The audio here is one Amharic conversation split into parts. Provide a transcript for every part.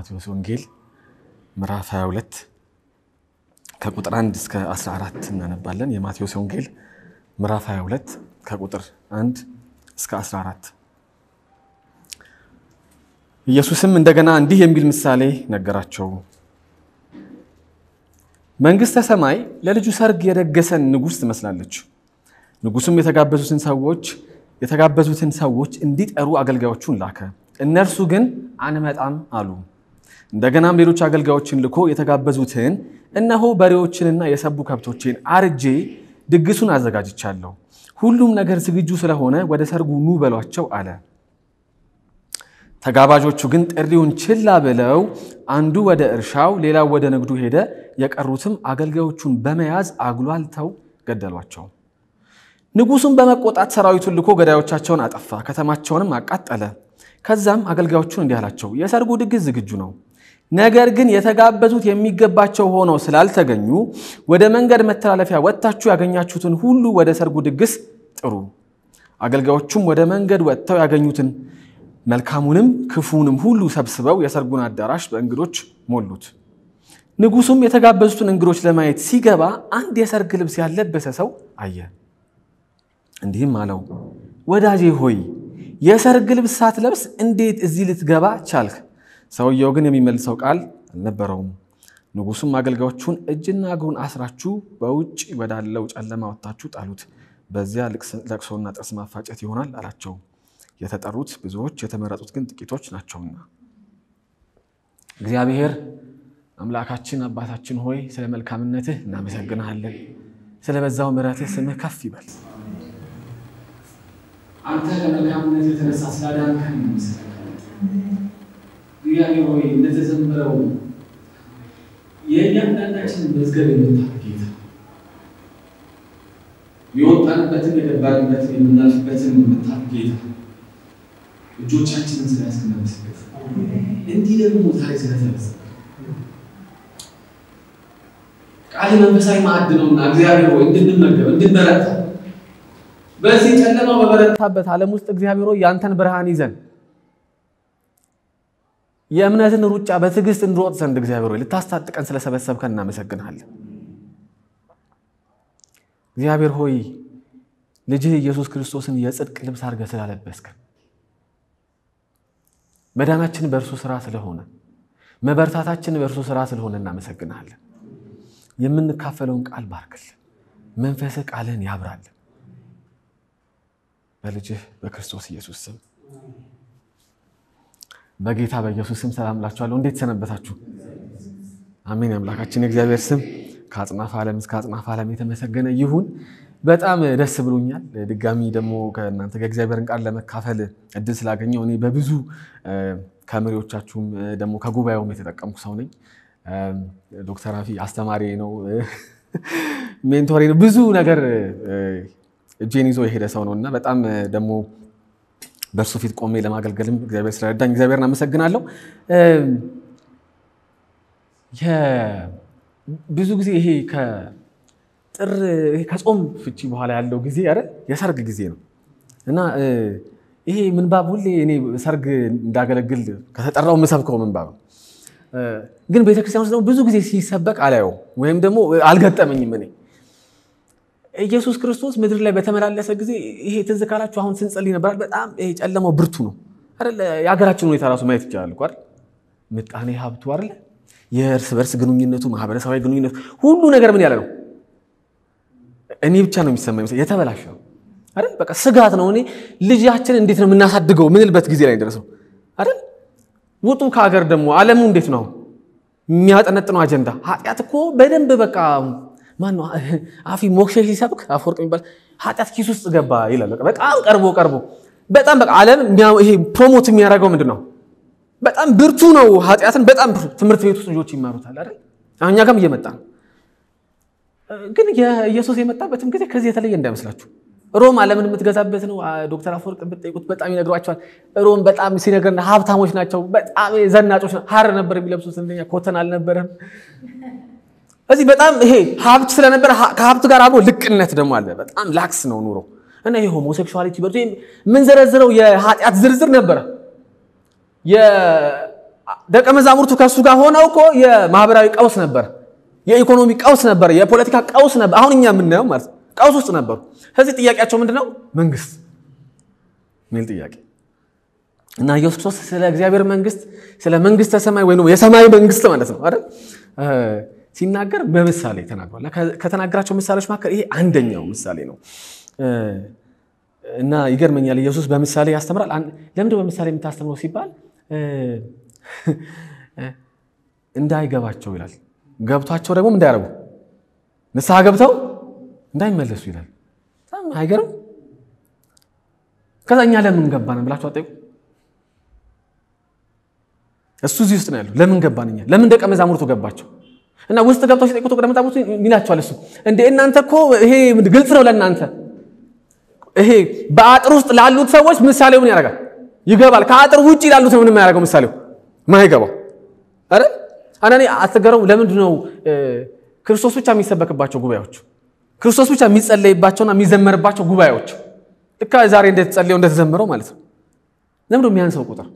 የማቴዎስ ወንጌል ምዕራፍ 22 ከቁጥር 1 እስከ 14 እናነባለን። የማቴዎስ ወንጌል ምዕራፍ 22 ከቁጥር 1 እስከ 14። ኢየሱስም እንደገና እንዲህ የሚል ምሳሌ ነገራቸው። መንግሥተ ሰማይ ለልጁ ሰርግ የደገሰን ንጉሥ ትመስላለች። ንጉሡም የተጋበዙትን ሰዎች የተጋበዙትን ሰዎች እንዲጠሩ አገልጋዮቹን ላከ። እነርሱ ግን አንመጣም አሉ። እንደገናም ሌሎች አገልጋዮችን ልኮ የተጋበዙትን እነሆ በሬዎችንና የሰቡ ከብቶችን አርጄ ድግሱን አዘጋጅቻለሁ፣ ሁሉም ነገር ዝግጁ ስለሆነ ወደ ሰርጉ ኑ በሏቸው አለ። ተጋባዦቹ ግን ጥሪውን ችላ ብለው አንዱ ወደ እርሻው፣ ሌላው ወደ ንግዱ ሄደ። የቀሩትም አገልጋዮቹን በመያዝ አጉላልተው ገደሏቸው። ንጉሡም በመቆጣት ሰራዊቱን ልኮ ገዳዮቻቸውን አጠፋ፣ ከተማቸውንም አቃጠለ። ከዛም አገልጋዮቹን እንዲህ አላቸው፣ የሰርጉ ድግስ ዝግጁ ነው፣ ነገር ግን የተጋበዙት የሚገባቸው ሆነው ስላልተገኙ ወደ መንገድ መተላለፊያ ወጥታችሁ ያገኛችሁትን ሁሉ ወደ ሰርጉ ድግስ ጥሩ። አገልጋዮቹም ወደ መንገድ ወጥተው ያገኙትን መልካሙንም ክፉንም ሁሉ ሰብስበው የሰርጉን አዳራሽ በእንግዶች ሞሉት። ንጉሡም የተጋበዙትን እንግዶች ለማየት ሲገባ አንድ የሰርግ ልብስ ያለበሰ ሰው አየ። እንዲህም አለው፣ ወዳጄ ሆይ የሰርግ ልብስ ሳትለብስ እንዴት እዚህ ልትገባ ቻልክ? ሰውየው ግን የሚመልሰው ቃል አልነበረውም። ንጉሡም አገልጋዮቹን እጅና እግሩን አስራችሁ በውጭ ወዳለው ጨለማ ወጥታችሁ ጣሉት፣ በዚያ ለቅሶና ጥርስ ማፋጨት ይሆናል አላቸው። የተጠሩት ብዙዎች የተመረጡት ግን ጥቂቶች ናቸውና። እግዚአብሔር አምላካችን አባታችን ሆይ ስለ መልካምነትህ እናመሰግንሃለን። ስለ በዛው ምሕረትህ ስምህ ከፍ ይበል። አንተ ለመልካምነት የተነሳ ስላዳንከን እናመሰግናለን። እግዚአብሔር ሆይ እንደተዘመረው የእያንዳንዳችንን መዝገብ የምታውቅ ጌታ የወጣንበትን የገባንበትን የምናልፍበትን የምታውቅ ጌታ እጆቻችንን ስላስናመሰግን እንዲህ ደግሞ ዛሬ ስለተነሳ ቃል መንፈሳዊ ማዕድ ነውና እግዚአብሔር ሆይ እንድንመገብ እንድንበረታ በዚህ ጨለማው በበረታበት ዓለም ውስጥ እግዚአብሔር ሆይ ያንተን ብርሃን ይዘን የእምነትን ሩጫ በትዕግስት እንሮጥ ዘንድ እግዚአብሔር ሆይ ልታስታጥቀን ስለሰበሰብከን እናመሰግናለን። እግዚአብሔር ሆይ ልጅህ ኢየሱስ ክርስቶስን የጽድቅ ልብስ አድርገህ ስላለበስከን መዳናችን በእርሱ ስራ ስለሆነ መበርታታችን በእርሱ ስራ ስለሆነ እናመሰግናለን። የምንካፈለውን ቃል ባርክልን፣ መንፈስህ ቃልህን ያብራልን። በልጅህ በክርስቶስ ኢየሱስ ስም በጌታ በኢየሱስ ስም ሰላም እላችኋለሁ። እንዴት ሰነበታችሁ? አሜን። አምላካችን የእግዚአብሔር ስም ከአጽናፈ ዓለም እስከ አጽናፈ ዓለም የተመሰገነ ይሁን። በጣም ደስ ብሎኛል። ድጋሚ ደግሞ ከእናንተ ከእግዚአብሔርን ቃል ለመካፈል እድል ስላገኘው እኔ በብዙ ከመሪዎቻችሁም ደግሞ ከጉባኤውም የተጠቀምኩ ሰው ነኝ። ዶክተር አፊ አስተማሪ ነው፣ ሜንቶሪ ነው። ብዙ ነገር እጄን ይዞ የሄደ ሰው ነው እና በጣም ደግሞ በእርሱ ፊት ቆሜ ለማገልገልም እግዚአብሔር ስለረዳኝ እግዚአብሔርን አመሰግናለሁ። ብዙ ጊዜ ይሄ ጥር ከጾም ፍቺ በኋላ ያለው ጊዜ ኧረ የሰርግ ጊዜ ነው እና ይሄ ምንባብ ሁሌ እኔ ሰርግ እንዳገለግል ከተጠራው የምሰብከው ምንባብ ነው። ግን ቤተክርስቲያን ውስጥ ደግሞ ብዙ ጊዜ ሲሰበክ አላየው ወይም ደግሞ አልገጠመኝም። እኔ ኢየሱስ ክርስቶስ ምድር ላይ በተመላለሰ ጊዜ ይሄ ትዝ ካላችሁ አሁን ስንጸልይ ነበራል። በጣም ይሄ ጨለማው ብርቱ ነው አይደል? የሀገራችን ሁኔታ ራሱ ማየት ይቻላል እኮ አይደል? ምጣኔ ሀብቱ አይደል? የእርስ በርስ ግንኙነቱ፣ ማህበረሰባዊ ግንኙነቱ ሁሉ ነገር ምን ያለ ነው እኔ ብቻ ነው የሚሰማኝ የተበላሸ ነው አይደል? በቃ ስጋት ነው። እኔ ልጃችን እንዴት ነው የምናሳድገው ምንልበት ጊዜ ላይ ደረሰው አይደል? ውጡ ከሀገር ደግሞ ዓለሙ እንዴት ነው የሚያጠነጥነው አጀንዳ ኃጢአት እኮ በደንብ በቃ ማነው አፊ ሞክሼ ሲሰብክ አፈወርቅ የሚባል ኃጢአት ኪስ ውስጥ ገባ ይላል። በጣም ቀርቦ ቀርቦ በጣም በቃ ዓለም ይሄ ፕሮሞት የሚያደርገው ምንድን ነው? በጣም ብርቱ ነው ኃጢአትን በጣም ብርቱ ትምህርት ቤት ውስጥ ልጆች ይማሩታል አይደል? እኛ ጋርም እየመጣ ነው ግን የኢየሱስ የመጣበትም ጊዜ ከዚህ የተለየ እንዳይመስላችሁ። ሮም ዓለምን የምትገዛበት ነው። ዶክተር አፈወርቅ ብትጠይቁት በጣም ይነግሯቸዋል። ሮም በጣም ሲነግረን ሀብታሞች ናቸው፣ በጣም ዘናጮች ናቸው። ሀር ነበር የሚለብሱት፣ እንደኛ ኮተን አልነበረም። እዚህ በጣም ይሄ ሀብት ስለነበረ ከሀብት ጋር አብሮ ልቅነት ደግሞ አለ። በጣም ላክስ ነው ኑሮ እና ይሄ ሆሞሴክሹዋሊቲ የምንዘረዝረው የኃጢአት ዝርዝር ነበረ። ደቀ መዛሙርቱ ከእሱ ጋር ሆነው እኮ የማህበራዊ ቀውስ ነበር፣ የኢኮኖሚ ቀውስ ነበር፣ የፖለቲካ ቀውስ ነበር። አሁን እኛ የምናየው ማለት ቀውስ ውስጥ ነበሩ። ስለዚህ ጥያቄያቸው ምንድን ነው? መንግስት የሚል ጥያቄ እና ኢየሱስ ክርስቶስ ስለ እግዚአብሔር መንግስት ስለ መንግስተ ሰማይ ወይ የሰማይ መንግስት ማለት ነው አይደል ሲናገር በምሳሌ ተናግሯል። ከተናገራቸው ምሳሌዎች መካከል ይሄ አንደኛው ምሳሌ ነው እና ይገርመኛል። ኢየሱስ በምሳሌ ያስተምራል። ለምንድን በምሳሌ የምታስተምረው ሲባል እንዳይገባቸው ይላል። ገብቷቸው ደግሞ እንዳያረጉ ንስሐ ገብተው እንዳይመለሱ ይላል። አይገርም? ከዛ እኛ ለምን ገባን ብላችሁ አጠይቁ። እሱ እዚህ ውስጥ ነው ያለው። ለምን ገባን እኛ? ለምን ደቀ መዛሙርቱ ገባቸው? እና ውስጥ ገብተው ሲጠይቁት ደቀ መዛሙርቱ ይላቸዋል። እሱ እንደ እናንተ እኮ ይሄ ግልጽ ነው ለእናንተ። ይሄ በአጥር ውስጥ ላሉት ሰዎች ምሳሌው ምን ያደርጋል? ይገባል። ከአጥር ውጭ ላሉት ነው ምን የማያደርገው ምሳሌው ማይገባው። አረ አንዳንዴ አትገረሙ። ለምንድን ነው ክርስቶስ ብቻ የሚሰበክባቸው ጉባኤዎች፣ ክርስቶስ ብቻ የሚጸለይባቸውና የሚዘመርባቸው ጉባኤዎች ልካ ዛሬ እንደተጸለየው እንደተዘመረው ማለት ነው። ለምንድን ነው የሚያንሰው ቁጥር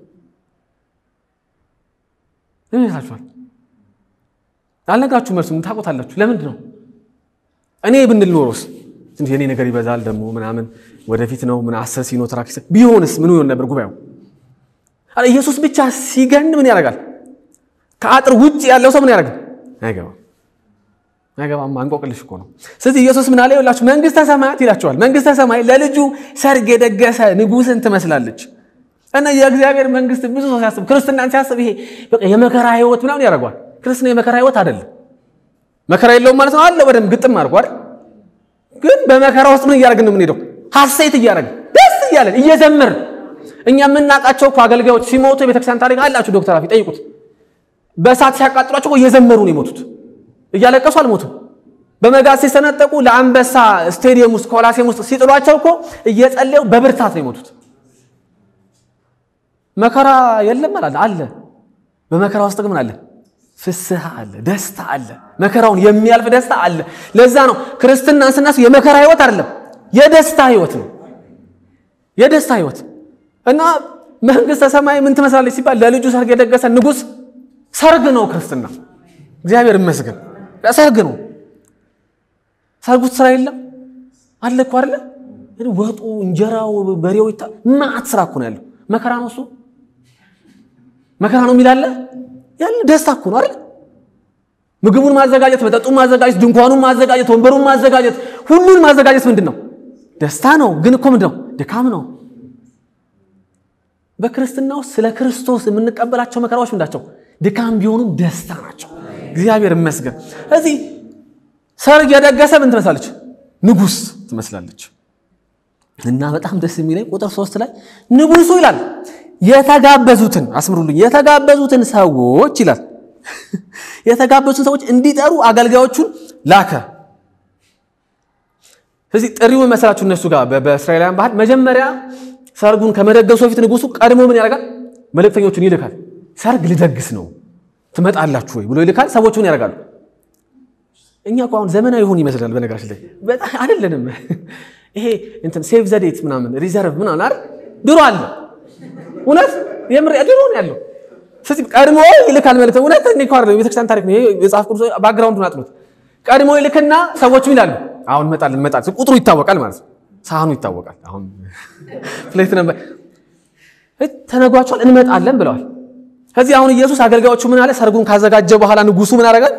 ምን ይላችኋል? አልነግራችሁ መልሱም ታውቁታላችሁ። ለምንድን ነው እኔ ብንል ኖሮስ ትንሽ የኔ ነገር ይበዛል ደግሞ ምናምን ወደፊት ነው ምን አሰር ሲኖ ትራክስ ቢሆንስ ምን ይሆን ነበር ጉባኤው? ኢየሱስ ብቻ ሲገን ምን ያደርጋል? ከአጥር ውጭ ያለው ሰው ምን ያደርጋል? አይገባም አይገባም። አንቆቅልሽ እኮ ነው። ስለዚህ ኢየሱስ ምን አለ ይላችሁ መንግስተ ሰማያት ይላቸዋል። መንግስተ ሰማይ ለልጁ ሰርግ የደገሰ ንጉሥን ትመስላለች። እና የእግዚአብሔር መንግስት ብዙ ሰው ሲያስብ ክርስትናን ሲያስብ ይሄ በቃ የመከራ ህይወት ምናምን ያደርገዋል። ክርስትና የመከራ ህይወት አይደለም። መከራ የለውም ማለት ነው አለ በደንብ ግጥም አድርጎ አይደል? ግን በመከራ ውስጥ ምን እያደረግን ነው የምንሄደው? ሀሴት እያደረግን ደስ እያለን እየዘመርን እኛ የምናውቃቸው እኮ አገልጋዮች ሲሞቱ የቤተክርስቲያን ታሪክ አላችሁ። ዶክተር አፊ ጠይቁት። በእሳት ሲያቃጥሏቸው እየዘመሩ ነው የሞቱት። እያለቀሱ አልሞቱም። በመጋዝ ሲሰነጠቁ ለአንበሳ ስቴዲየም ውስጥ ኮላሴም ውስጥ ሲጥሏቸው እኮ እየጸለዩ በብርታት ነው የሞቱት። መከራ የለም አላለ አለ። በመከራ ውስጥ ግን አለ ፍስሐ አለ፣ ደስታ አለ። መከራውን የሚያልፍ ደስታ አለ። ለዛ ነው ክርስትናን ስናስብ የመከራ ህይወት አይደለም፣ የደስታ ህይወት ነው። የደስታ ህይወት እና መንግስተ ሰማይ ምን ትመስላለች ሲባል ለልጁ ሰርግ የደገሰ ንጉሥ ሰርግ ነው ክርስትና። እግዚአብሔር ይመስገን ሰርግ ነው። ሰርጉ ስራ የለም አለ እኮ አይደለ? ወጡ፣ እንጀራው፣ በሬው ይታ ማዕት ስራ እኮ ነው ያለው። መከራ ነው እሱ መከራ ነው የሚላለ ያለ ደስታ እኮ ነው አይደል? ምግቡን ማዘጋጀት፣ መጠጡን ማዘጋጀት፣ ድንኳኑን ማዘጋጀት፣ ወንበሩን ማዘጋጀት፣ ሁሉን ማዘጋጀት ምንድን ነው? ደስታ ነው። ግን እኮ ምንድን ነው? ድካም ነው። በክርስትና ውስጥ ስለ ክርስቶስ የምንቀበላቸው መከራዎች ምንዳቸው? ድካም ቢሆኑም ደስታ ናቸው። እግዚአብሔር ይመስገን። እዚህ ሰርግ የደገሰ ምን ትመስላለች? ንጉሥ ትመስላለች። እና በጣም ደስ የሚለኝ ቁጥር ሶስት ላይ ንጉሱ ይላል የተጋበዙትን አስምሩልኝ፣ የተጋበዙትን ሰዎች ይላል የተጋበዙትን ሰዎች እንዲጠሩ አገልጋዮቹን ላከ። ስለዚህ ጥሪው መሰላችሁ እነሱ ጋር በእስራኤላውያን ባህል መጀመሪያ ሰርጉን ከመደገሱ በፊት ንጉሱ ቀድሞ ምን ያደርጋል? መልእክተኞቹን ይልካል። ሰርግ ልደግስ ነው ትመጣላችሁ ወይ ብሎ ይልካል። ሰዎቹ ምን ያደርጋሉ? እኛ እኮ አሁን ዘመናዊ ይሆን ይመስላል። በነገራችን ላይ በጣም አይደለንም። ይሄ እንትን ሴቭ ዘዴት ምናምን ሪዘርቭ ምናምን አይደል ድሮ አለ። እውነት የምር ድሮ ነው ያለው። ስለዚህ ቀድሞ ይልካል መልእክት። እውነት እኔ እኮ አይደለም የቤተክርስቲያን ታሪክ ነው ይሄ የመጽሐፍ ቅዱስ ባክግራውንዱን አጥኑት። ቀድሞ ይልክና ሰዎቹ ይላሉ አሁን እንመጣለን እንመጣለን። ቁጥሩ ይታወቃል ማለት ነው። ሳህኑ ይታወቃል። አሁን ፕሌት ነበር ተነጓቸዋል፣ እንመጣለን ብለዋል። ከዚህ አሁን ኢየሱስ አገልጋዮቹ ምን አለ? ሰርጉን ካዘጋጀ በኋላ ንጉሱ ምን አደረጋል?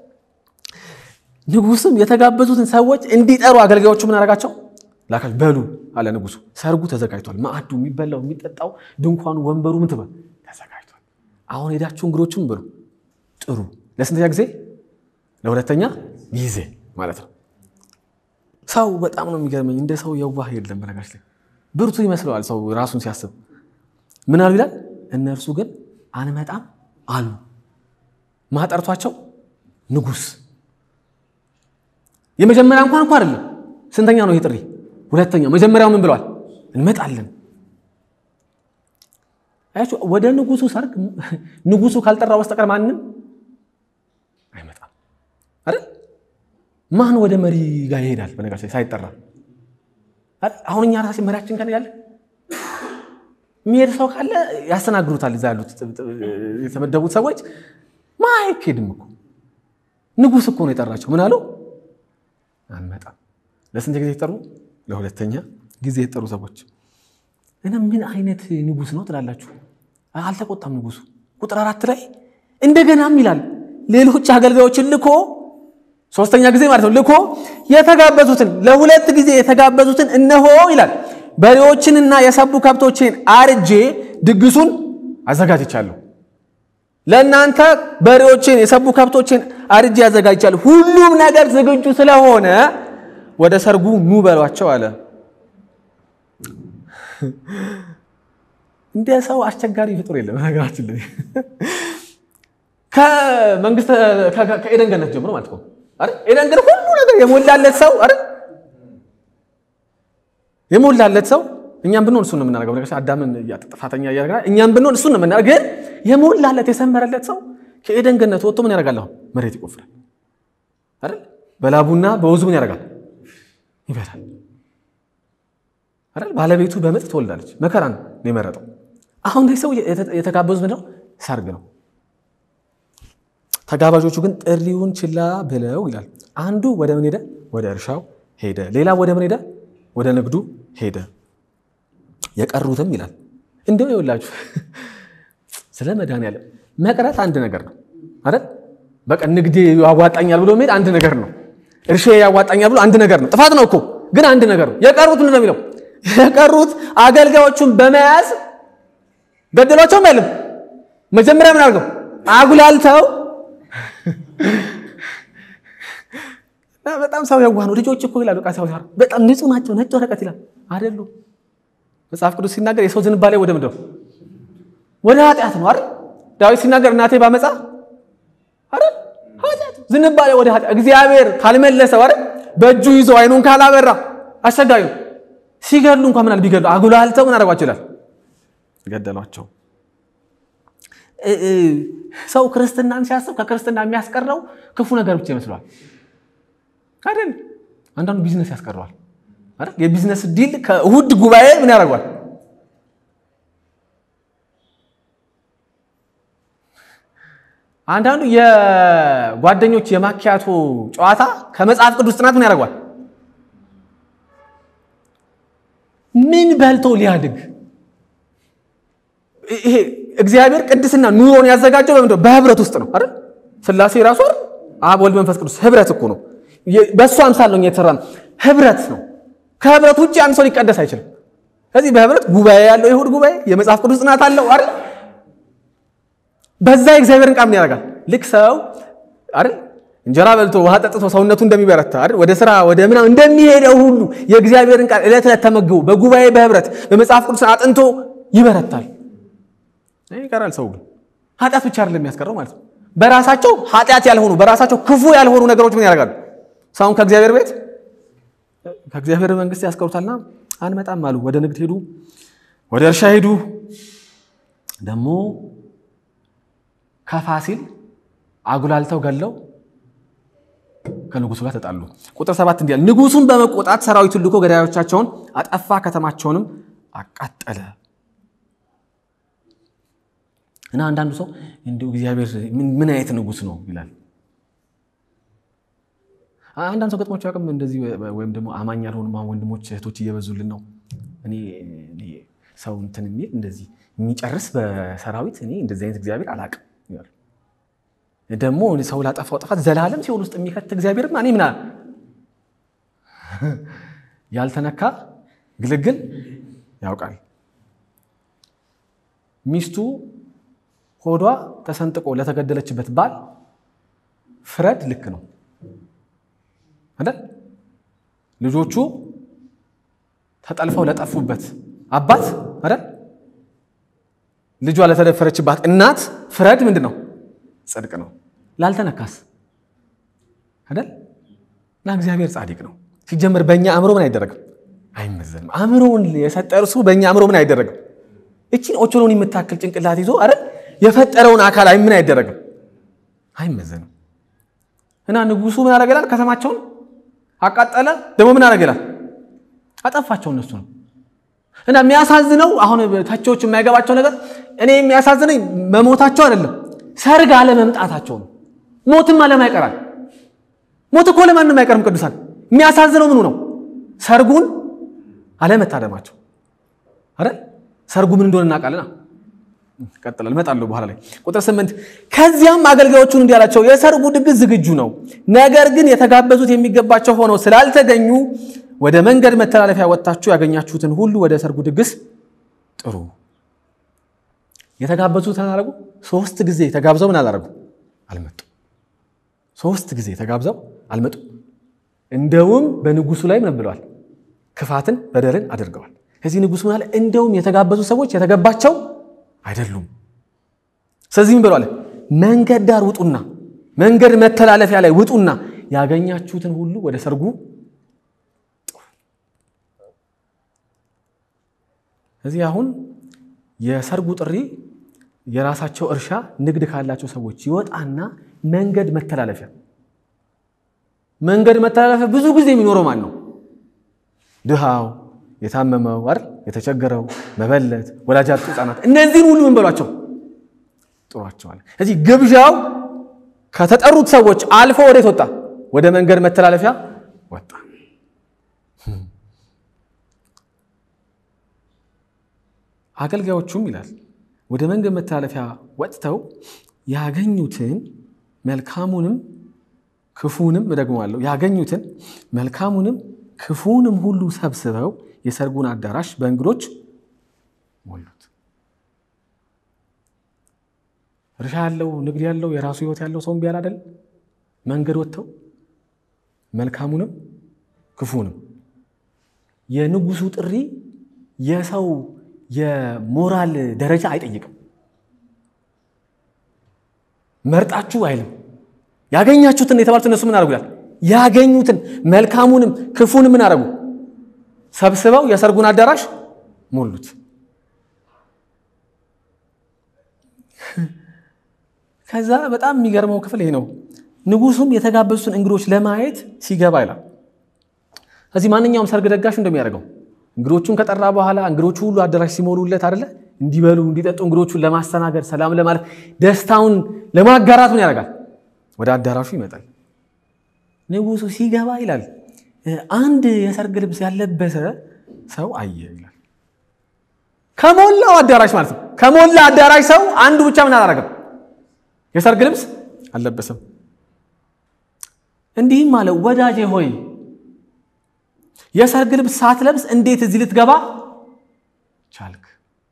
ንጉስም የተጋበዙትን ሰዎች እንዲጠሩ አገልጋዮቹ ምን አደረጋቸው? ላካቸው። በሉ አለ ንጉሱ፣ ሰርጉ ተዘጋጅቷል። ማዕዱ፣ የሚበላው፣ የሚጠጣው፣ ድንኳኑ፣ ወንበሩ ምን ትበል ተዘጋጅቷል። አሁን ሄዳችሁ እንግዶቹም ብሉ፣ ጥሩ። ለስንተኛ ጊዜ? ለሁለተኛ ጊዜ ማለት ነው። ሰው በጣም ነው የሚገርመኝ። እንደ ሰው የዋህ የለም። በነገራችን ላይ ብርቱ ይመስለዋል ሰው ራሱን ሲያስብ። ምን አሉ ይላል? እነርሱ ግን አንመጣም አሉ። ማጠርቷቸው ንጉስ የመጀመሪያ እንኳን እንኳ አይደለም። ስንተኛ ነው ይሄ ጥሪ? ሁለተኛው። መጀመሪያው ምን ብለዋል? እንመጣለን። አያችሁ፣ ወደ ንጉሱ ሰርግ ንጉሱ ካልጠራው በስተቀር ማንም አይመጣም አይደል? ማን ወደ መሪ ጋር ይሄዳል? በነገራችን ላይ ሳይጠራ አሁን እኛ ራሴ መሪያችን ጋር ያለ የሚሄድ ሰው ካለ ያስተናግዱታል። እዛ ያሉት የተመደቡት ሰዎች ማ አይኬድም እኮ ንጉሥ እኮ ነው የጠራቸው። ምን አለው? አንመጣም። ለስንት ጊዜ የተጠሩ? ለሁለተኛ ጊዜ የተጠሩ ሰዎች እና ምን አይነት ንጉሥ ነው ትላላችሁ? አልተቆጣም ንጉሱ። ቁጥር አራት ላይ እንደገናም ይላል ሌሎች አገልጋዮችን ልኮ ሶስተኛ ጊዜ ማለት ነው ልኮ የተጋበዙትን ለሁለት ጊዜ የተጋበዙትን እነሆ ይላል በሬዎችንና የሰቡ ከብቶችን አርጄ ድግሱን አዘጋጅቻለሁ። ለእናንተ በሬዎችን የሰቡ ከብቶችን አርጄ አዘጋጅቻለሁ። ሁሉም ነገር ዝግጁ ስለሆነ ወደ ሰርጉ ኑ በሏቸው አለ። እንደ ሰው አስቸጋሪ ፍጡር የለም። ነገራችን ላይ ከመንግስት ከኤደን ገነት ጀምሮ ማለት ነው አይደል? ኤደን ገነት ሁሉ ነገር የሞላለት ሰው አይደል? የሞላለት ሰው እኛም ብንሆን እሱን ነው የምናደርገው። ነገር አዳምን ጥፋተኛ እያደረገ እኛም ብንሆን እሱን ነው የምናደርገው። ግን የሞላለት የሰመረለት ሰው ከኤደን ገነት ወጥቶ ምን ያደርጋል? አሁን መሬት ይቆፍራል አይደል? በላቡና በወዙ ምን ያደርጋል? ይበላል አይደል? ባለቤቱ በምጥ ትወልዳለች። መከራን ነው የመረጠው። አሁን ሰው የተጋበዙት ምንድነው? ሰርግ ነው። ተጋባዦቹ ግን ጥሪውን ችላ ብለው ይላል። አንዱ ወደ ምን ሄደ? ወደ እርሻው ሄደ። ሌላ ወደ ምን ሄደ? ወደ ንግዱ ሄደ። የቀሩትም ይላል እንዲሁ ይኸውላችሁ ስለ መድኃኒዓለም መቅረት አንድ ነገር ነው አይደል? በቃ ንግዴ ያዋጣኛል ብሎ መሄድ አንድ ነገር ነው። እርሻ ያዋጣኛል ብሎ አንድ ነገር ነው። ጥፋት ነው እኮ ግን አንድ ነገር ነው። የቀሩት ምንድን ነው የሚለው? የቀሩት አገልጋዮቹን በመያዝ ገደሏቸውም አይልም። መጀመሪያ ምን አድርገው አጉላልተው በጣም ሰው የዋህ ነው። ልጆች እኮ ይላሉ ሰው በጣም ንጹህ ናቸው፣ ነጭ ወረቀት ይላል አይደሉ? መጽሐፍ ቅዱስ ሲናገር የሰው ዝንባሌ ወደ ምንድን ነው? ወደ ኃጢአት ነው አይደል? ዳዊት ሲናገር እናቴ ባመፃ አይደል? ኃጢአት ዝንባሌ ወደ ኃጢአት እግዚአብሔር ካልመለሰው አይደል? በእጁ ይዞ አይኑን ካላበራ አስቸጋሪ ነው። ሲገድሉ እንኳን ምናል ቢገድሉ አጉላልተው ምን አደረጓቸው ይላል ገደሏቸው። ሰው ክርስትናን ሲያስብ ከክርስትና የሚያስቀረው ክፉ ነገር ብቻ ይመስለዋል አይደል? አንዳንዱ ቢዝነስ ያስቀረዋል አይደል? የቢዝነስ ዲል ከእሁድ ጉባኤ ምን ያደርጓል? አንዳንዱ የጓደኞች የማኪያቶ ጨዋታ ከመጽሐፍ ቅዱስ ጥናት ምን ያደርጓል? ምን በልቶ ሊያድግ ይሄ እግዚአብሔር ቅድስና ኑሮን ያዘጋጀው በምንድን ነው? በህብረት ውስጥ ነው አይደል? ስላሴ ራሱ አይደል? አብ ወልድ መንፈስ ቅዱስ ህብረት እኮ ነው። በእሱ አምሳል ነው የተሰራ ነው። ህብረት ነው። ከህብረት ውጭ አንድ ሰው ሊቀደስ አይችልም። ስለዚህ በህብረት ጉባኤ ያለው የእሑድ ጉባኤ የመጽሐፍ ቅዱስ ጥናት አለው አይደል? በዛ የእግዚአብሔርን ቃል ምን ያደርጋል? ልክ ሰው አይደል እንጀራ በልቶ ውሃ ጠጥቶ ሰውነቱ እንደሚበረታ አይደል ወደ ስራ ወደ ምናምን እንደሚሄደው ሁሉ የእግዚአብሔርን ቃል ዕለት ዕለት ተመግቦ በጉባኤ በህብረት በመጽሐፍ ቅዱስ አጥንቶ ይበረታል። ይቀራል። ሰው ግን ኃጢአት ብቻ አይደለም የሚያስቀረው ማለት ነው። በራሳቸው ኃጢአት ያልሆኑ በራሳቸው ክፉ ያልሆኑ ነገሮች ምን ያደርጋሉ? ሰውን ከእግዚአብሔር ቤት ከእግዚአብሔር መንግስት ያስቀሩታልና አንመጣም አሉ። ወደ ንግድ ሄዱ፣ ወደ እርሻ ሄዱ። ደግሞ ከፋሲል አጉላልተው ገለው ከንጉሱ ጋር ተጣሉ። ቁጥር ሰባት እንዲያል ንጉሱን በመቆጣት ሰራዊቱን ልኮ ገዳዮቻቸውን አጠፋ፣ ከተማቸውንም አቃጠለ። እና አንዳንዱ ሰው እንዲሁ እግዚአብሔር ምን አይነት ንጉስ ነው ይላል። አንዳንድ ሰው ገጥሟቸው ያውቅም እንደዚህ ወይም ደግሞ አማኝ ያልሆኑ ወንድሞች እህቶች እየበዙልን ነው። እኔ ሰው እንትን የሚል እንደዚህ የሚጨርስ በሰራዊት እኔ እንደዚህ አይነት እግዚአብሔር አላውቅም። ደግሞ ሰው ላጠፋው ጥፋት ዘላለም ሲኦል ውስጥ የሚከት እግዚአብሔር እኔ ምና ያልተነካ ግልግል ያውቃል። ሚስቱ ሆዷ ተሰንጥቆ ለተገደለችበት ባል ፍረድ ልክ ነው አይደል? ልጆቹ ተጠልፈው ለጠፉበት አባት አይደል? ልጇ ለተደፈረችባት እናት ፍረድ ምንድን ነው? ጽድቅ ነው። ላልተነካስ አይደል? እና እግዚአብሔር ጻድቅ ነው። ሲጀመር በእኛ አእምሮ ምን አይደረግም? አይመዘንም። አእምሮውን የሰጠ እርሱ በእኛ አእምሮ ምን አይደረግም? እቺን ኦቾሎን የምታክል ጭንቅላት ይዞ አይደል የፈጠረውን አካል ምን አይደረግም? አይመዘንም። እና ንጉሱ ምን ያደረገላል? ከተማቸውን አቃጠለ። ደግሞ ምን ያደረገላል? አጠፋቸው። እነሱ ነው እና የሚያሳዝነው አሁን ተቺዎች የማይገባቸው ነገር እኔ የሚያሳዝነኝ መሞታቸው አይደለም፣ ሰርግ አለመምጣታቸው ነው። ሞትም አለም አይቀራል። ሞት እኮ ለማንም አይቀርም። ቅዱሳን የሚያሳዝነው ምኑ ነው? ሰርጉን አለመታደማቸው አይደል? ሰርጉ ምን እንደሆነ እናውቃለና ቀጥላል እመጣለሁ በኋላ ላይ ቁጥር ስምንት ከዚያም አገልጋዮቹን እንዲህ አላቸው የሰርጉ ድግስ ዝግጁ ነው ነገር ግን የተጋበዙት የሚገባቸው ሆነው ስላልተገኙ ወደ መንገድ መተላለፊያ ወጥታችሁ ያገኛችሁትን ሁሉ ወደ ሰርጉ ድግስ ጥሩ የተጋበዙት አላረጉ ሶስት ጊዜ ተጋብዘው ምን አላረጉ አልመጡ ሶስት ጊዜ ተጋብዘው አልመጡ እንደውም በንጉሱ ላይ ምን ብለዋል ክፋትን በደልን አድርገዋል ከዚህ ንጉሱ ምን አለ እንደውም የተጋበዙ ሰዎች የተገባቸው አይደሉም። ስለዚህ ምን ብለዋል? መንገድ ዳር ውጡና መንገድ መተላለፊያ ላይ ውጡና ያገኛችሁትን ሁሉ ወደ ሰርጉ እዚህ አሁን የሰርጉ ጥሪ የራሳቸው እርሻ ንግድ ካላቸው ሰዎች ይወጣና መንገድ መተላለፊያ መንገድ መተላለፊያ ብዙ ጊዜ የሚኖረው ማን ነው? ድሃው፣ የታመመው አይደል የተቸገረው መበለት፣ ወላጅ አጡ ህጻናት፣ እነዚህን ሁሉ ምን በሏቸው ጥሯቸዋል። እዚህ ግብዣው ከተጠሩት ሰዎች አልፎ ወዴት ወጣ? ወደ መንገድ መተላለፊያ ወጣ። አገልጋዮቹም ይላል ወደ መንገድ መተላለፊያ ወጥተው ያገኙትን መልካሙንም ክፉንም እደግመዋለሁ፣ ያገኙትን መልካሙንም ክፉንም ሁሉ ሰብስበው የሰርጉን አዳራሽ በእንግዶች ሞሉት። እርሻ ያለው ንግድ ያለው የራሱ ህይወት ያለው ሰው እምቢ አለ አይደል? መንገድ ወጥተው መልካሙንም ክፉንም የንጉሱ ጥሪ የሰው የሞራል ደረጃ አይጠይቅም። መርጣችሁ አይልም። ያገኛችሁትን የተባሉት እነሱ ምን አደረጉ ይላል? ያገኙትን መልካሙንም ክፉንም ምን አደረጉ? ሰብስበው የሰርጉን አዳራሽ ሞሉት። ከዛ በጣም የሚገርመው ክፍል ይሄ ነው። ንጉሱም የተጋበዙትን እንግዶች ለማየት ሲገባ ይላል። እዚህ ማንኛውም ሰርግ ደጋሽ እንደሚያደርገው እንግዶቹን ከጠራ በኋላ እንግዶቹ ሁሉ አዳራሽ ሲሞሉለት አይደለ እንዲበሉ እንዲጠጡ እንግዶቹን ለማስተናገድ ሰላም ለማለት ደስታውን ለማጋራት ምን ያደርጋል? ወደ አዳራሹ ይመጣል። ንጉሱ ሲገባ ይላል አንድ የሰርግ ልብስ ያለበሰ ሰው አየ ይላል። ከሞላው አዳራሽ ማለት ነው። ከሞላ አዳራሽ ሰው አንዱ ብቻ ምን አላረገም? የሰርግ ልብስ አልለበሰም። እንዲህም አለ፣ ወዳጄ ሆይ የሰርግ ልብስ ሳትለብስ እንዴት እዚህ ልትገባ ቻልክ?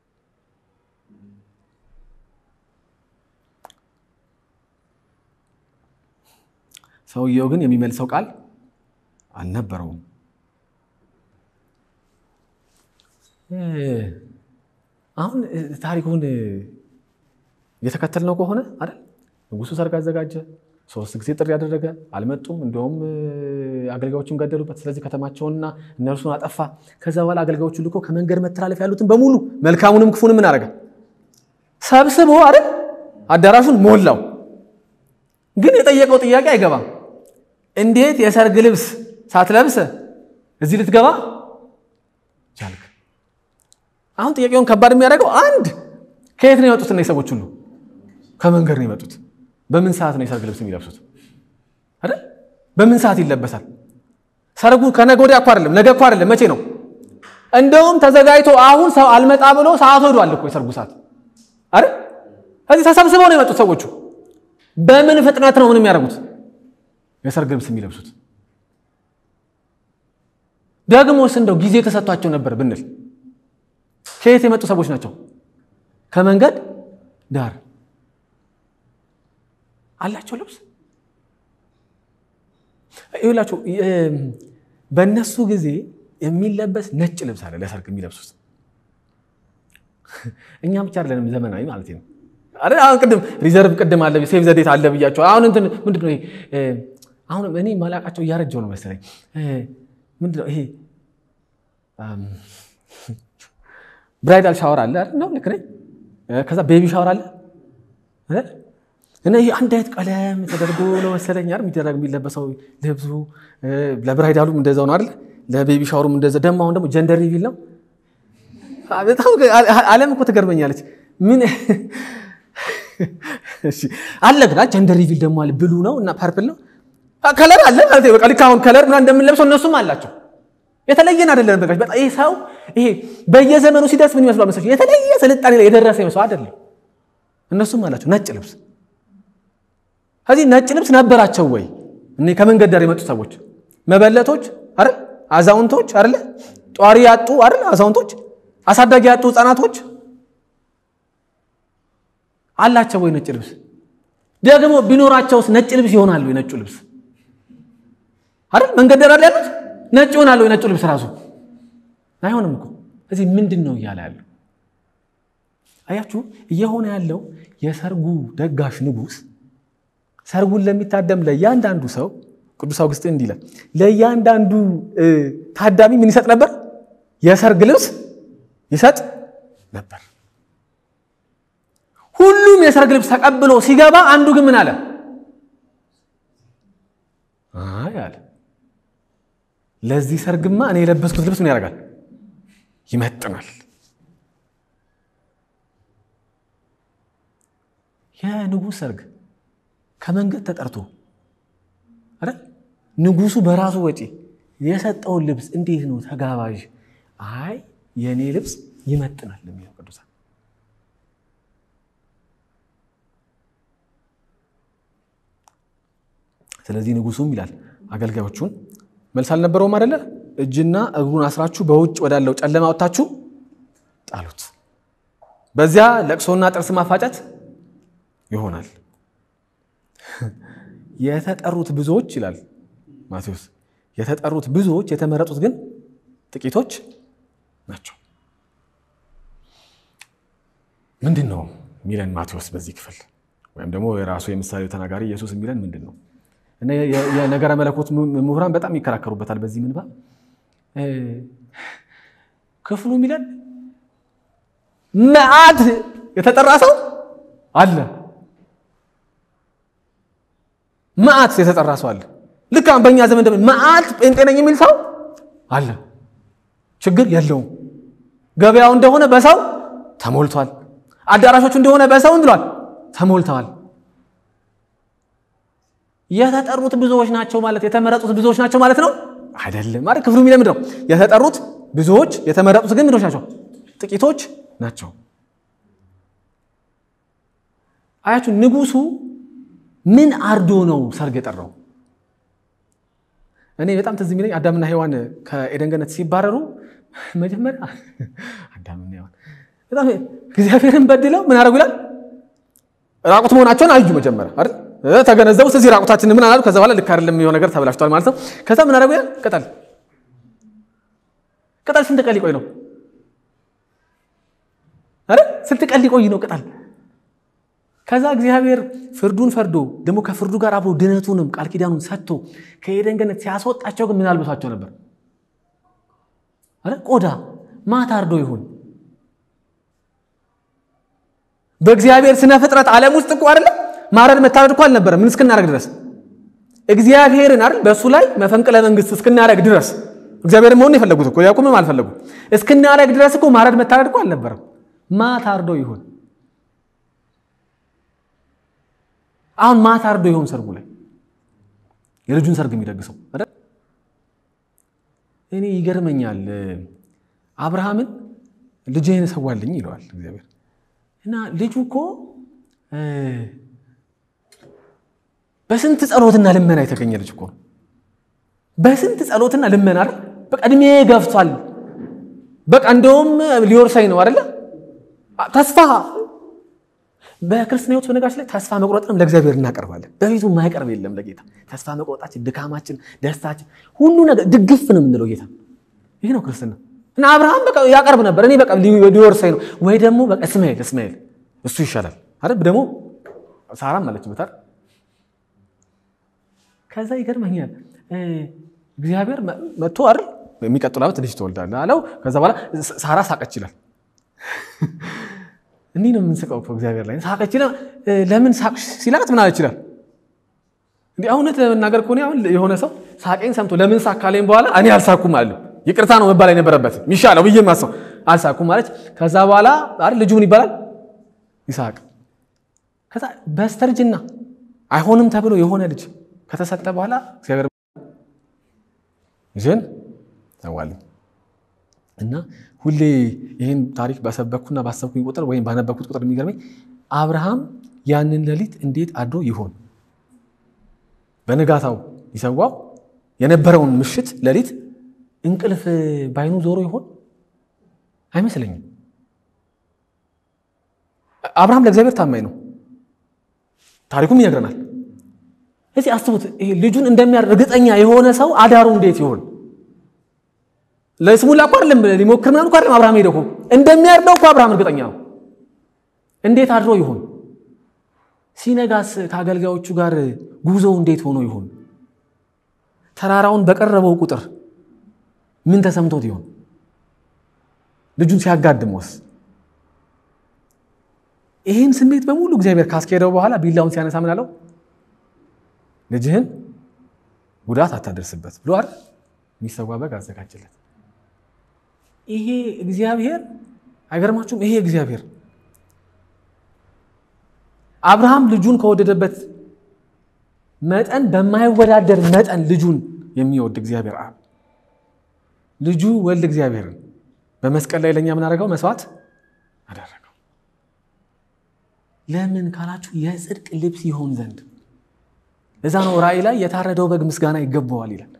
ሰውየው ግን የሚመልሰው ቃል አልነበረውም። አሁን ታሪኩን እየተከተልነው ከሆነ አይደል ንጉሱ ሰርግ አዘጋጀ፣ ሶስት ጊዜ ጥሪ ያደረገ አልመጡም። እንዲሁም አገልጋዮቹን ገደሉበት። ስለዚህ ከተማቸውንና እነርሱን አጠፋ። ከዛ በኋላ አገልጋዮቹ ልኮ ከመንገድ መተላለፍ ያሉትን በሙሉ መልካሙንም ክፉንም ምን አደረገ? ሰብስቦ አይደል አዳራሹን ሞላው። ግን የጠየቀው ጥያቄ አይገባም። እንዴት የሰርግ ልብስ ሳትለብስ እዚህ ልትገባ ቻልክ? አሁን ጥያቄውን ከባድ የሚያደርገው አንድ ከየት ነው የመጡት? እነዚህ ሰዎች ሁሉ ከመንገድ ነው የመጡት። በምን ሰዓት ነው የሰርግ ልብስ የሚለብሱት? አይደል? በምን ሰዓት ይለበሳል? ሰርጉ ከነገ ወዲያ እኮ አይደለም፣ ነገ እኮ አይደለም። መቼ ነው? እንደውም ተዘጋጅቶ አሁን ሰው አልመጣ ብሎ ሰዓት ሄዷል እኮ የሰርጉ ሰዓት አይደል? እዚህ ተሰብስበው ነው የመጡት ሰዎቹ። በምን ፍጥነት ነው ምን የሚያደርጉት የሰርግ ልብስ የሚለብሱት? ደግሞስ እንደው ጊዜ ተሰጥቷቸው ነበር ብንል ከየት የመጡ ሰዎች ናቸው? ከመንገድ ዳር አላቸው ልብስ ይላቸው። በእነሱ ጊዜ የሚለበስ ነጭ ልብስ አለ ለሰርግ የሚለብሱት። እኛ ብቻ አይደለንም ዘመናዊ ማለት ነው። አሁን ቅድም ሪዘርቭ ቅድም አለ ሴቭ ዘዴት አለ ብያቸው። አሁን እንትን ምንድን ነው ይሄ? አሁን እኔ ማላቃቸው እያረጀው ነው መሰለኝ። ምንድን ነው ይሄ? ብራይዳል ሻወር አለ ነው ልክ ነኝ። ከዛ ቤቢ ሻወር አለ እና ይህ አንድ አይነት ቀለም ተደርጎ ነው መሰለኝ አይደል የሚደረግ የሚለበሰው ልብሱ። ለብራይዳሉም እንደዛው ነው አይደል? ለቤቢ ሻወሩም እንደዛ። ደግሞ አሁን ደግሞ ጀንደር ሪቪል ነው በጣም ዓለም እኮ ትገርመኛለች። ምን አለ ግን ጀንደር ሪቪል ደግሞ አለ ብሉ ነው እና ፐርፕል ነው ከለር አለ ማለት በቃ ልክ አሁን ከለር ምናምን እንደምንለብሰው እነሱም አላቸው። የተለየን አይደለም። በቃ በጣም ይሄ ሰው ይሄ በየዘመኑ ሲደርስ ምን ይመስሏል መሰለሽ? የተለየ ስልጣኔ ላይ የደረሰ ይመስለው አይደለም። እነሱም አላቸው ነጭ ልብስ። ከዚህ ነጭ ልብስ ነበራቸው ወይ? እኔ ከመንገድ ዳር የመጡ ሰዎች መበለቶች አይደል? አዛውንቶች አይደል? ጧሪ ያጡ አይደል? አዛውንቶች፣ አሳዳጊ ያጡ ህፃናቶች አላቸው ወይ ነጭ ልብስ? ደግሞ ቢኖራቸውስ ነጭ ልብስ ይሆናሉ? የነጩ ልብስ አይደል? መንገድ ዳር ያሉት ነጭ ይሆናሉ? የነጩ ልብስ ራሱ አይሆንም እኮ። እዚህ ምንድን ነው እያለ ያለው? አያችሁ፣ እየሆነ ያለው የሰርጉ ደጋሽ ንጉሥ ሰርጉን ለሚታደም ለእያንዳንዱ ሰው ቅዱስ አውግስጢን እንዲህ ይላል፣ ለእያንዳንዱ ታዳሚ ምን ይሰጥ ነበር? የሰርግ ልብስ ይሰጥ ነበር። ሁሉም የሰርግ ልብስ ተቀብሎ ሲገባ፣ አንዱ ግን ምን አለ? አይ አለ ለዚህ ሰርግማ እኔ የለበስኩት ልብስ ምን ያደርጋል? ይመጥናል። የንጉሥ ሰርግ ከመንገድ ተጠርቶ አይደል? ንጉሱ በራሱ ወጪ የሰጠውን ልብስ እንዴት ነው ተጋባዥ? አይ የእኔ ልብስ ይመጥናል የሚለው ቅዱሳን ስለዚህ ንጉሱም ይላል አገልጋዮቹን መልስ አልነበረውም አይደለ? እጅና እግሩን አስራችሁ በውጭ ወዳለው ጨለማ ወጥታችሁ ጣሉት። በዚያ ለቅሶና ጥርስ ማፋጨት ይሆናል። የተጠሩት ብዙዎች ይላል ማቴዎስ፣ የተጠሩት ብዙዎች የተመረጡት ግን ጥቂቶች ናቸው። ምንድን ነው የሚለን ማቴዎስ በዚህ ክፍል ወይም ደግሞ የራሱ የምሳሌው ተናጋሪ ኢየሱስ የሚለን ምንድን ነው? የነገረ መለኮት ምሁራን በጣም ይከራከሩበታል። በዚህ ምንባብ ክፍሉ የሚለን መዓት የተጠራ ሰው አለ። መዓት የተጠራ ሰው አለ። ልክ አሁን በእኛ ዘመን ደግሞ መዓት ጴንጤ ነኝ የሚል ሰው አለ። ችግር የለውም። ገበያው እንደሆነ በሰው ተሞልቷል። አዳራሾቹ እንደሆነ በሰው ብሏል ተሞልተዋል። የተጠሩት ብዙዎች ናቸው ማለት የተመረጡት ብዙዎች ናቸው ማለት ነው አይደለም። ማለት ክፍሉ የሚለው ምንድን ነው? የተጠሩት ብዙዎች የተመረጡት ግን ምንድኖች ናቸው? ጥቂቶች ናቸው። አያችሁ፣ ንጉሱ ምን አርዶ ነው ሰርግ የጠራው? እኔ በጣም ትዝ የሚለኝ አዳምና ሔዋን ከኤደን ገነት ሲባረሩ መጀመሪያ አዳምና ሔዋን በጣም እግዚአብሔርን በድለው ምን አደረጉ ይላል? ራቁት መሆናቸውን አዩ መጀመሪያ አይደል ተገነዘቡ። ስለዚህ ራቁታችን ምን አላሉ። ከዛ በኋላ ልክ አይደለም የሆነ ነገር ተበላሽቷል ማለት ነው። ከዛ ምን አደረጉ ይላል? ቅጠል ቅጠል ስንት ቀን ሊቆይ ነው? አረ ስንት ቀን ሊቆይ ነው ቅጠል? ከዛ እግዚአብሔር ፍርዱን ፈርዶ ደግሞ ከፍርዱ ጋር አብሮ ድነቱንም ቃል ኪዳኑን ሰጥቶ ከኤደን ገነት ሲያስወጣቸው ግን ምን አልብሷቸው ነበር? አረ ቆዳ ማታ አርዶ ይሁን በእግዚአብሔር ስነ ፍጥረት ዓለም ውስጥ እኮ አይደለም ማረድ መታረድ እኮ አልነበረ። ምን እስክናደርግ ድረስ እግዚአብሔርን አይደል በእሱ ላይ መፈንቅለ መንግስት እስክናደርግ ድረስ እግዚአብሔርን መሆን የፈለጉት እኮ ያዕቆብም አልፈለጉ እስክናደርግ ድረስ እኮ ማረድ መታረድ እኮ አልነበረም። ማታ አርዶ ይሁን አሁን ማታ አርዶ ይሁን ሰርጉ ላይ የልጁን ሰርግ የሚደግሰው አይደል? እኔ ይገርመኛል። አብርሃምን ልጅህን ሰዋልኝ ይለዋል እግዚአብሔር እና ልጁ እኮ በስንት ጸሎትና ልመና የተገኘ ልጅ እኮ ነው። በስንት ጸሎትና ልመና አይደል? በቃ እድሜ ገፍቷል። በቃ እንደውም ሊወርሳኝ ነው አይደለ? ተስፋ በክርስትና ሕይወት በነጋች ላይ ተስፋ መቁረጥንም ለእግዚአብሔር እናቀርባለን። በፊቱ የማይቀርብ የለም ለጌታ ተስፋ መቁረጣችን፣ ድካማችን፣ ደስታችን ሁሉ ነገር ድግፍ ነው የምንለው ጌታ። ይህ ነው ክርስትና። እና አብርሃም በቃ ያቀርብ ነበር። እኔ በቃ ሊወርሳኝ ነው ወይ ደግሞ በቃ እስማኤል እስማኤል እሱ ይሻላል አይደል? ደግሞ ሳራም አለችበት አይደል? ከዛ ይገርመኛል እግዚአብሔር መጥቶ አይደል የሚቀጥለው ዓመት ልጅ ትወልዳለህ አለው። ከዛ በኋላ ሳራ ሳቀች ይላል። እንዲህ ነው የምንስቀው እኮ እግዚአብሔር ላይ ሳቀች ይላል። ለምን ሳቅሽ ሲላት ምን አለች ይላል። እንዲህ እውነት ለመናገር ከሆነ አሁን የሆነ ሰው ሳቄን ሰምቶ ለምን ሳቅ ካለኝ በኋላ እኔ አልሳኩም አለ ይቅርታ ነው መባል የነበረበት የሚሻለው ብዬ ማሰው አልሳኩም ማለች። ከዛ በኋላ አይደል ልጁ ምን ይባላል? ይስሐቅ። ከዛ በስተርጅና አይሆንም ተብሎ የሆነ ልጅ ከተሰጠ በኋላ እግዚአብሔር ልጅን ተዋልኝ እና ሁሌ ይህን ታሪክ በሰበኩና ባሰብኩኝ ቁጥር ወይም ባነበኩት ቁጥር የሚገርመኝ አብርሃም ያንን ሌሊት እንዴት አድሮ ይሆን በንጋታው ይሰዋው የነበረውን ምሽት ሌሊት እንቅልፍ ባይኑ ዞሮ ይሆን አይመስለኝም። አብርሃም ለእግዚአብሔር ታማኝ ነው። ታሪኩም ይነግረናል። እዚህ አስቡት፣ ይሄ ልጁን እንደሚያር እርግጠኛ የሆነ ሰው አዳሩ እንዴት ይሆን? ለስሙላ እኮ አይደለም ሊሞክር ምናምን እኮ አይደለም። አብርሃም ሄደው እኮ እንደሚያርደው እኮ አብርሃም እርግጠኛ ነው። እንዴት አድሮ ይሆን? ሲነጋስ ከአገልጋዮቹ ጋር ጉዞው እንዴት ሆኖ ይሆን? ተራራውን በቀረበው ቁጥር ምን ተሰምቶት ይሆን? ልጁን ሲያጋድመውስ? ይህን ስሜት በሙሉ እግዚአብሔር ካስኬደው በኋላ ቢላውን ሲያነሳ ምን አለው? ልጅህን ጉዳት አታደርስበት ብሎ አይደል የሚሰዋ በግ አዘጋጀለት። ይሄ እግዚአብሔር አይገርማችሁም? ይሄ እግዚአብሔር አብርሃም ልጁን ከወደደበት መጠን በማይወዳደር መጠን ልጁን የሚወድ እግዚአብሔር አብ ልጁ ወልድ እግዚአብሔርን በመስቀል ላይ ለእኛ ምን አደረገው? መስዋዕት አደረገው። ለምን ካላችሁ የጽድቅ ልብስ ይሆን ዘንድ። እዛ ነው ራእይ ላይ የታረደው በግ ምስጋና ይገባዋል ይላል።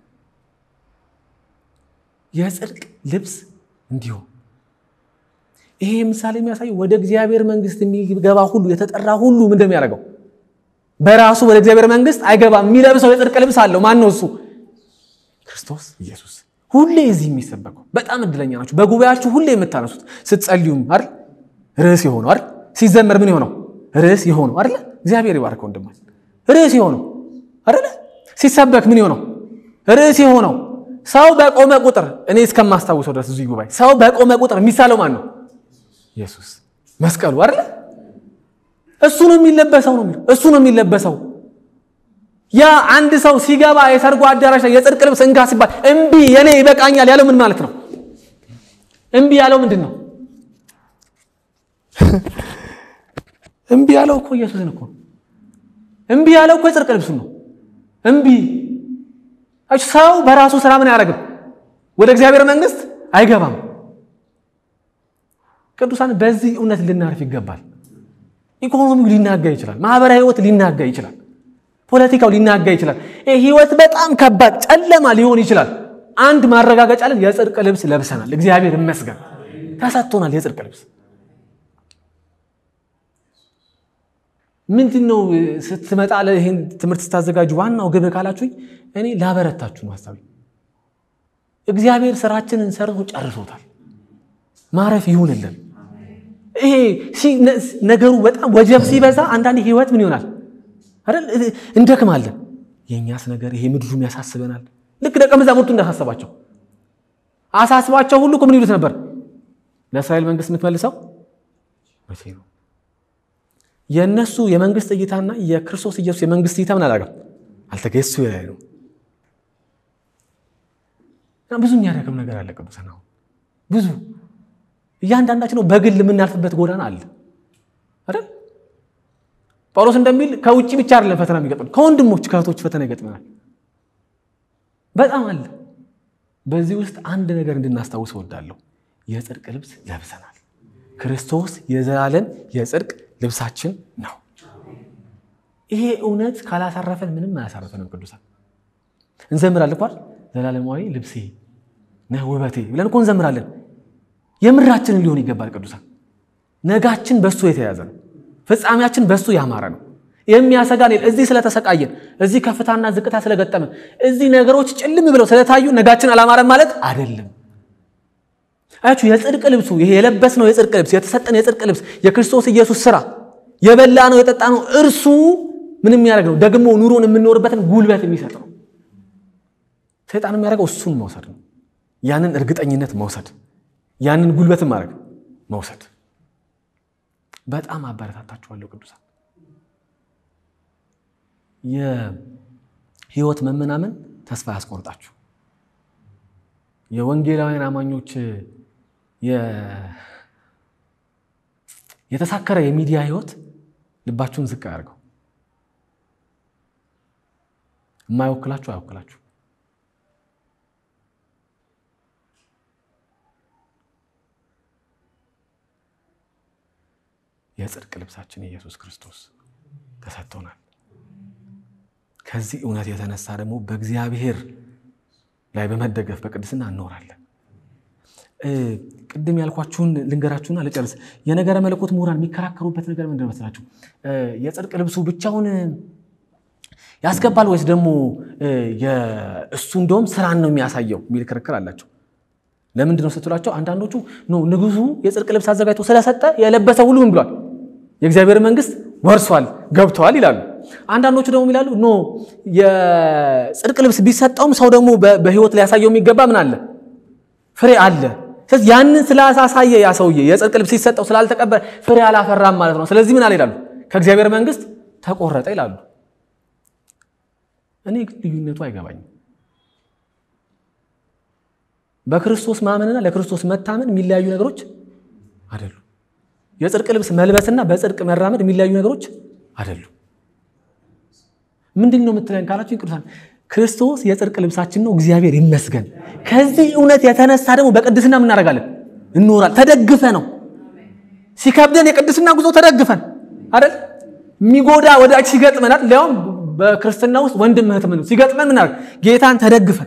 የጽድቅ ልብስ እንዲሆን ይሄ ምሳሌ የሚያሳየው ወደ እግዚአብሔር መንግስት የሚገባ ሁሉ የተጠራ ሁሉ ምን እንደሚያደርገው በራሱ ወደ እግዚአብሔር መንግስት አይገባም። የሚለብሰው የጽድቅ ልብስ አለው። ማን ነው እሱ? ክርስቶስ ኢየሱስ። ሁሌ እዚህ የሚሰበከው በጣም እድለኛ ናችሁ። በጉባኤያችሁ ሁሌ የምታነሱት ስትጸልዩም አይደል ርዕስ የሆነው አይደል ሲዘመር ምን የሆነው ርዕስ የሆነው አይደል እግዚአብሔር ይባርከው ወንድማችን ርዕስ የሆነው አይደል ሲሰበክ ምን የሆነው ርዕስ የሆነው ሰው በቆመ ቁጥር እኔ እስከማስታውሰው ድረስ እዚህ ጉባኤ ሰው በቆመ ቁጥር የሚሳለው ማን ነው? ኢየሱስ መስቀሉ አይደለ? እሱ ነው የሚለበሰው ነው የሚለው እሱ ነው የሚለበሰው። ያ አንድ ሰው ሲገባ የሰርጉ አዳራሽ ላይ የጽድቅ ልብስ እንካ ሲባል እምቢ የኔ ይበቃኛል ያለው ምን ማለት ነው? እምቢ ያለው ምንድን ነው? እምቢ ያለው እኮ ኢየሱስን እኮ እምቢ ያለው እኮ የጽድቅ ልብሱን ነው። እምቢ ሰው በራሱ ስራ ምን አያደርግም? ወደ እግዚአብሔር መንግስት አይገባም። ቅዱሳን በዚህ እውነት ልናርፍ ይገባል። ኢኮኖሚው ሊናጋ ይችላል። ማህበራዊ ህይወት ሊናጋ ይችላል። ፖለቲካው ሊናጋ ይችላል። ይህ ህይወት በጣም ከባድ ጨለማ ሊሆን ይችላል። አንድ ማረጋገጫ ለን የጽድቅ ልብስ ለብሰናል። እግዚአብሔር ይመስገን ተሰጥቶናል የጽድቅ ልብስ። ምንድን ነው ስትመጣ ይህን ትምህርት ስታዘጋጁ ዋናው ግብ ካላችሁኝ እኔ ላበረታችሁ ነው ሀሳቢ። እግዚአብሔር ስራችንን ሰርቶ ጨርሶታል። ማረፍ ይሁንልን። ይሄ ነገሩ በጣም ወጀብ ሲበዛ አንዳንድ ህይወት ምን ይሆናል አይደል? እንደክማለን። የእኛስ ነገር ይሄ ምድሩም ያሳስበናል። ልክ ደቀ መዛሙርቱ እንዳሳሰባቸው አሳስባቸው ሁሉ ምን ይሉት ነበር? ለእስራኤል መንግስት የምትመልሰው መቼ ነው? የእነሱ የመንግስት እይታና የክርስቶስ ኢየሱስ የመንግስት እይታ ምን አላገም አልተገሱ ላይ ነው። ብዙ የሚያደርግም ነገር አለ ቅዱሳን አሁን ብዙ እያንዳንዳችን ነው በግል የምናልፍበት ጎዳና አለ አይደል? ጳውሎስ እንደሚል ከውጭ ብቻ አይደለም ፈተና የሚገጥመን ከወንድሞች ከእህቶች ፈተና ይገጥመናል። በጣም አለ። በዚህ ውስጥ አንድ ነገር እንድናስታውስ እወዳለሁ። የጽድቅ ልብስ ለብሰናል። ክርስቶስ የዘላለም የጽድቅ ልብሳችን ነው። ይሄ እውነት ካላሳረፈን ምንም አያሳረፈንም። ቅዱሳን እንዘምራለን እኮ ዘላለማዊ ልብሴ ነህ ውበቴ ብለን እኮ እንዘምራለን። የምራችንን ሊሆን ይገባል። ቅዱሳን ነጋችን በሱ የተያዘ ነው። ፍጻሜያችን በሱ ያማረ ነው። የሚያሰጋን እዚህ ስለተሰቃየን፣ እዚህ ከፍታና ዝቅታ ስለገጠመን፣ እዚህ ነገሮች ጭልም ብለው ስለታዩ ነጋችን አላማረን ማለት አይደለም። አያችሁ፣ የጽድቅ ልብሱ ይሄ የለበስነው የጽድቅ ልብስ የተሰጠን የጽድቅ ልብስ የክርስቶስ ኢየሱስ ስራ የበላ ነው የጠጣ ነው እርሱ ምን የሚያደርግ ነው? ደግሞ ኑሮን የምንኖርበትን ጉልበት የሚሰጥ ነው። ሰይጣን የሚያደርገው እሱን መውሰድ ነው። ያንን እርግጠኝነት መውሰድ ያንን ጉልበትን ማድረግ መውሰድ። በጣም አበረታታችኋለሁ ቅዱሳን። የህይወት መመናመን ተስፋ ያስቆርጣችሁ። የወንጌላውያን አማኞች የተሳከረ የሚዲያ ህይወት ልባችሁን ዝቅ አያደርገው። የማይወክላችሁ አይወክላችሁ። የጽድቅ ልብሳችን ኢየሱስ ክርስቶስ ተሰጥቶናል። ከዚህ እውነት የተነሳ ደግሞ በእግዚአብሔር ላይ በመደገፍ በቅድስና እንኖራለን። ቅድም ያልኳችሁን ልንገራችሁና ልጨርስ። የነገረ መለኮት ምሁራን የሚከራከሩበት ነገር ምንድን መስላችሁ? የጽድቅ ልብሱ ብቻውን ያስገባል ወይስ ደግሞ እሱ እንደውም ስራን ነው የሚያሳየው የሚል ክርክር አላቸው። ለምንድን ነው ስትሏቸው፣ አንዳንዶቹ ንጉሱ የጽድቅ ልብስ አዘጋጅቶ ስለሰጠ የለበሰ ሁሉ ምን ብሏል? የእግዚአብሔር መንግስት ወርሷል፣ ገብተዋል ይላሉ። አንዳንዶቹ ደግሞ ይላሉ ኖ የጽድቅ ልብስ ቢሰጠውም ሰው ደግሞ በህይወት ሊያሳየው የሚገባ ምን አለ? ፍሬ አለ። ስለዚህ ያንን ስላሳሳየ ያ ሰውዬ የጽድቅ ልብስ ሲሰጠው ስላልተቀበለ ፍሬ አላፈራም ማለት ነው። ስለዚህ ምን አለ ይላሉ? ከእግዚአብሔር መንግስት ተቆረጠ ይላሉ። እኔ ግን ልዩነቱ አይገባኝም። በክርስቶስ ማመንና ለክርስቶስ መታመን የሚለያዩ ነገሮች አይደሉም። የጽድቅ ልብስ መልበስና በጽድቅ መራመድ የሚለያዩ ነገሮች አይደሉም። ምንድን ነው የምትለን ካላችሁ ቅዱሳን ክርስቶስ የጽድቅ ልብሳችን ነው። እግዚአብሔር ይመስገን። ከዚህ እውነት የተነሳ ደግሞ በቅድስና የምናደርጋለን እንኖራል። ተደግፈ ነው ሲከብደን የቅድስና ጉዞ ተደግፈን አይደል የሚጎዳ ወዳጅ ሲገጥመናል ሊያውም በክርስትና ውስጥ ወንድም እህት ምን ሲገጥመን ምናደርግ ጌታን ተደግፈን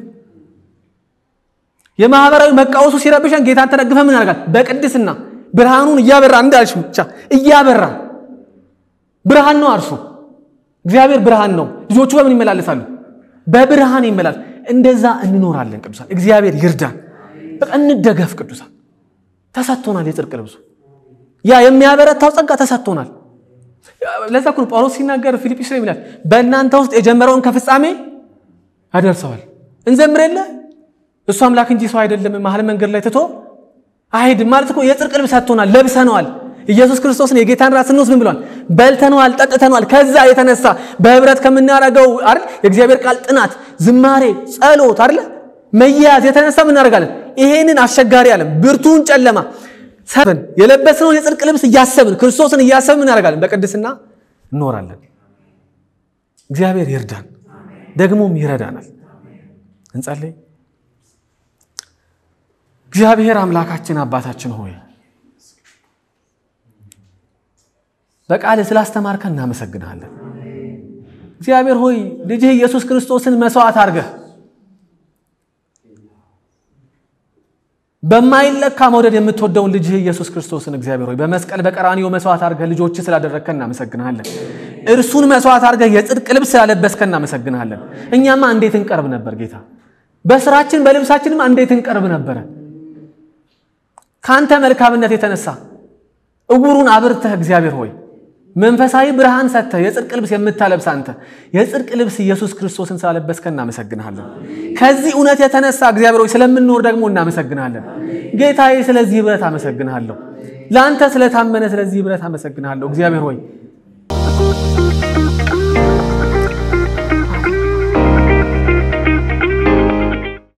የማህበራዊ መቃወሱ ሲረብሸን ጌታን ተደግፈን ምናደርጋል በቅድስና ብርሃኑን እያበራ እንዳልሽ ብቻ እያበራ ብርሃን ነው አርሱ እግዚአብሔር ብርሃን ነው። ልጆቹ በምን ይመላለሳሉ? በብርሃን ይመላል። እንደዛ እንኖራለን ቅዱሳን። እግዚአብሔር ይርዳን። በቃ እንደገፍ ቅዱሳን። ተሰጥቶናል የጽድቅ ልብሱ ያ የሚያበረታው ጸጋ ተሰጥቶናል። ለዛ እኮ ነው ጳውሎስ ሲናገር ፊልጵስ ላይ ይላል በእናንተ ውስጥ የጀመረውን ከፍጻሜ ያደርሰዋል። እንዘምር የለ እሱ አምላክ እንጂ ሰው አይደለም መሀል መንገድ ላይ ትቶ አይሄድም ማለት እኮ የጽድቅ ልብስ ሰጥቶናል፣ ለብሰነዋል። ኢየሱስ ክርስቶስን የጌታን ራስ ስንወስድ ምን ብሏል? በልተነዋል፣ ጠጥተነዋል። ከዛ የተነሳ በህብረት ከምናደርገው አይደል የእግዚአብሔር ቃል ጥናት፣ ዝማሬ፣ ጸሎት አይደል መያዝ የተነሳ ምን እናደርጋለን? ይሄንን አስቸጋሪ ዓለም ብርቱን ጨለማ ሰብን የለበስነውን የጽድቅ ልብስ እያሰብን ክርስቶስን እያሰብን ምን እናደርጋለን? በቅድስና እንኖራለን። እግዚአብሔር ይርዳን፣ ደግሞም ይረዳናል። እንጸልይ። እግዚአብሔር አምላካችን አባታችን ሆይ በቃል ስላስተማርከን እናመሰግናለን። እግዚአብሔር ሆይ ልጅህ ኢየሱስ ክርስቶስን መስዋዕት አድርገህ በማይለካ መውደድ የምትወደውን ልጅህ ኢየሱስ ክርስቶስን እግዚአብሔር ሆይ በመስቀል በቀራንዮ መስዋዕት አድርገህ ልጆች ስላደረግከን እናመሰግናለን። እርሱን መስዋዕት አድርገህ የጽድቅ ልብስ ስላለበስከን እናመሰግናለን። እኛማ እንዴት እንቀርብ ነበር ጌታ፣ በስራችን በልብሳችንም እንዴት እንቀርብ ነበረ። ከአንተ መልካምነት የተነሳ እውሩን አብርተህ እግዚአብሔር ሆይ መንፈሳዊ ብርሃን ሰጥተህ የጽድቅ ልብስ የምታለብስ አንተ የጽድቅ ልብስ ኢየሱስ ክርስቶስን ስላለበስከን እናመሰግንሃለን። ከዚህ እውነት የተነሳ እግዚአብሔር ሆይ ስለምንኖር ደግሞ እናመሰግንሃለን። ጌታዬ ስለዚህ ህብረት አመሰግንሃለሁ። ለአንተ ስለታመነ ስለዚህ ህብረት አመሰግንሃለሁ። እግዚአብሔር ሆይ